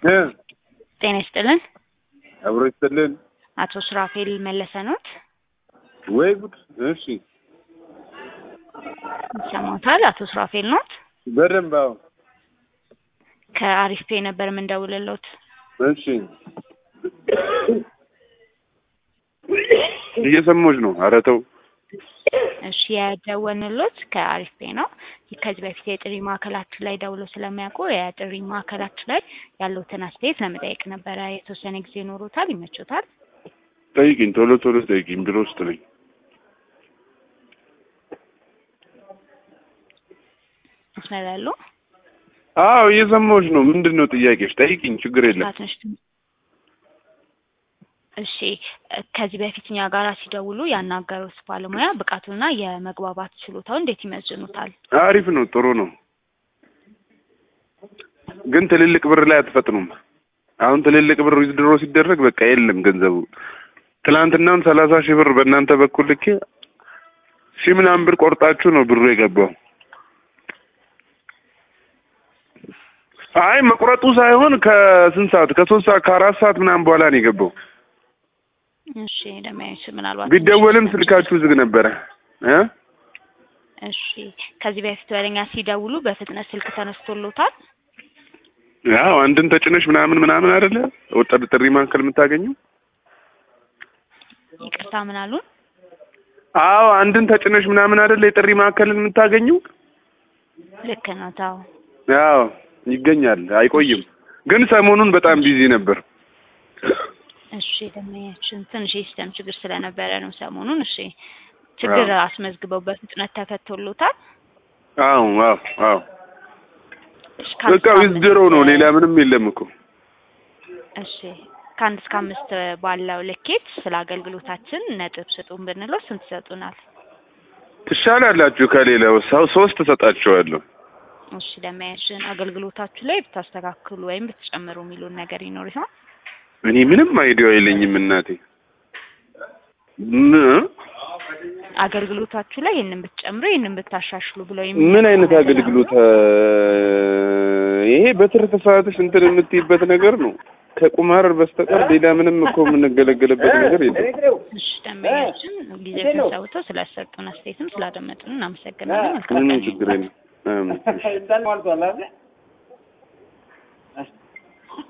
እ ጤና ይስጥልን። አብሮ ይስጥልን። አቶ ሱራፌል መለሰ ኖት? ወይ ጉድ! እሺ ይሰማዎታል? አቶ ሱራፌል ኖት? በደንብ አዎ። ከአሪፍ ፔ ነበር የምንደውልሎት። እሺ እየሰማሁሽ ነው። ኧረ ተው። እሺ የደወልንሎት ከአሪፍ ፔ ነው። ከዚህ በፊት የጥሪ ማዕከላችን ላይ ደውሎ ስለሚያውቁ የጥሪ ማዕከላችን ላይ ያለውትን አስተያየት ለመጠየቅ ነበረ። የተወሰነ ጊዜ ኖሮታል? ይመቾታል? ጠይቂኝ፣ ቶሎ ቶሎ ጠይቂኝ። ቢሮ ውስጥ ነኝ። መስመር ያሉ አዎ እየሰማሁሽ ነው። ምንድን ነው ጥያቄሽ? ጠይቂኝ፣ ችግር የለም። ትንሽ እሺ ከዚህ በፊት እኛ ጋር ሲደውሉ ያናገሩት ባለሙያ ብቃቱና የመግባባት ችሎታው እንዴት ይመዝኑታል? አሪፍ ነው፣ ጥሩ ነው። ግን ትልልቅ ብር ላይ አትፈጥኑም። አሁን ትልልቅ ብር ዊዝድሮ ሲደረግ በቃ የለም ገንዘቡ። ትናንትናም ሰላሳ ሺህ ብር በእናንተ በኩል ልኬ ሺህ ምናምን ብር ቆርጣችሁ ነው ብሩ የገባው። አይ መቁረጡ ሳይሆን ከስንት ሰዓት ከሶስት ሰዓት ከአራት ሰዓት ምናምን በኋላ ነው የገባው። እሺ ደማዮች ምናልባት ቢደወልም ስልካችሁ ዝግ ነበረ እ እሺ ከዚህ በፊት ወደኛ ሲደውሉ በፍጥነት ስልክ ተነስቶሎታል? ያው አንድን ተጭነሽ ምናምን ምናምን አይደለ ወጣት ጥሪ ማዕከል የምታገኘው? ይቅርታ ምን አሉን? አዎ አንድን ተጭነሽ ምናምን አይደለ የጥሪ ማዕከልን የምታገኘው? ልክ ነው። ታው ያው ይገኛል፣ አይቆይም። ግን ሰሞኑን በጣም ቢዚ ነበር። እሺ ደማያችን ትንሽ የሲስተም ችግር ስለነበረ ነው ሰሞኑን። እሺ ችግር አስመዝግበው በፍጥነት ተፈቶሎታል? አዎ አዎ አዎ እሺ በቃ ዊዝድሮ ነው፣ ሌላ ምንም የለም እኮ። እሺ ከአንድ እስከ አምስት ባለው ልኬት ስለ አገልግሎታችን ነጥብ ስጡን ብንለው ስንት ይሰጡናል? ትሻላላችሁ ከሌላው ሰው ሶስት እሰጣችኋለሁ። እሺ ደማያችን አገልግሎታችሁ ላይ ብታስተካክሉ ወይም ብትጨምሩ የሚሉን ነገር ይኖር ይሆን? እኔ ምንም አይዲያ የለኝም እናቴ። ም- አገልግሎታችሁ ላይ ይህንን ብትጨምሩ ይህንን ብታሻሽሉ ብለው ምን አይነት አገልግሎት? ይሄ በትርፍ ሰዓትሽ እንትን የምትይበት ነገር ነው። ከቁማር በስተቀር ሌላ ምንም እኮ የምንገለገልበት ነገር የለም። እሺ ደንበኛችን ጊዜ ተሰውተው ስለሰጡን አስተያየትም ስላደመጡን እናመሰግናለን። መልካም ምንም ቀን ችግር የለም። አሜን።